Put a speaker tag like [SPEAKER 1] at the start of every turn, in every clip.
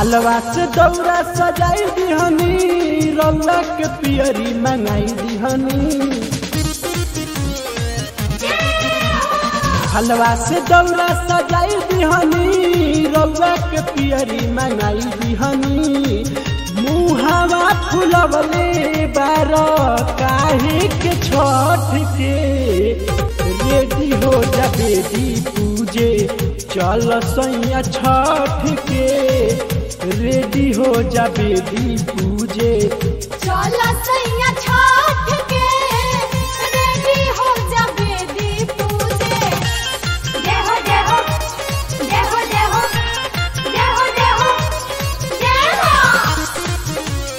[SPEAKER 1] हलवा से दौरा सजाई दिहनी रौला के पियरी मंगाई दिहनी हलवा से दौरा सजाई दिहनी रौला के पियरी मंगाई दिहनी मुहावा फुलवले बार काहे के छठ के रेडी हो जा बेदी पूजे चल सैया छठ के रेडी हो जा बेदी पूजे
[SPEAKER 2] चला सैया छठ के रेडी हो जा बेदी पूजे जय हो जय हो जय हो जय हो जय हो जय हो जय हो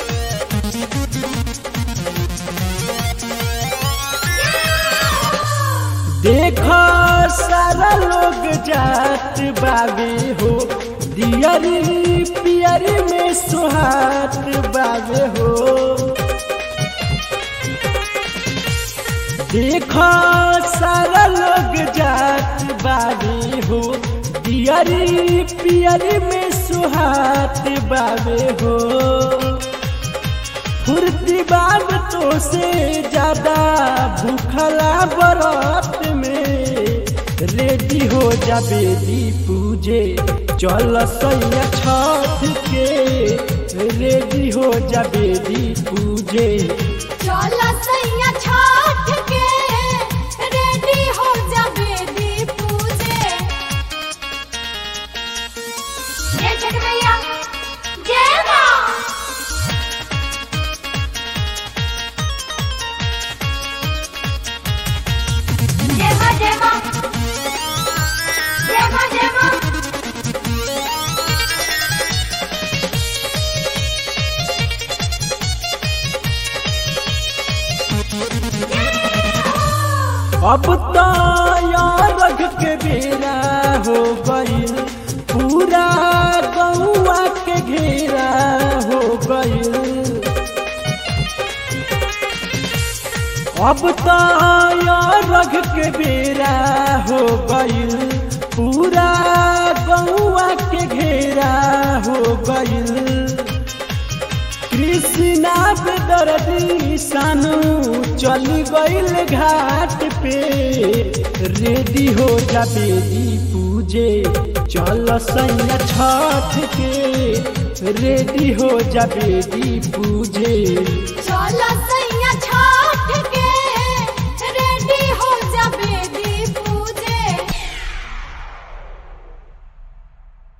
[SPEAKER 1] देखो सारा लोग जात बाबे हो दियरी पियरी में सुहात बाबे हो देखो सारा लोग जात बाबे हो दियरी पियरी में सुहात बाबे हो फुर्ती बाब तो से ज्यादा भूखला बरत में रेडी हो जा बेदी पूजे चल सैया छठ के रेडी हो जा बेदी पूजे
[SPEAKER 2] चला सैया छठ के रेडी हो जा बेदी पूजे जय छठ मैया जय मां जय मां जय मां जय मां जय मां
[SPEAKER 1] अब तो यार के बेरा हो गईल पूरा गौआ के घेरा हो गईल अब तो यार के बेरा हो गईल पूरा गौआ के घेरा हो गईल कृष्णा पे दर्दी सानू चली गईल घाट पे रेडी हो जा बेदी पूजे चल सैया छठ के रेडी हो जा बेदी पूजे
[SPEAKER 2] चला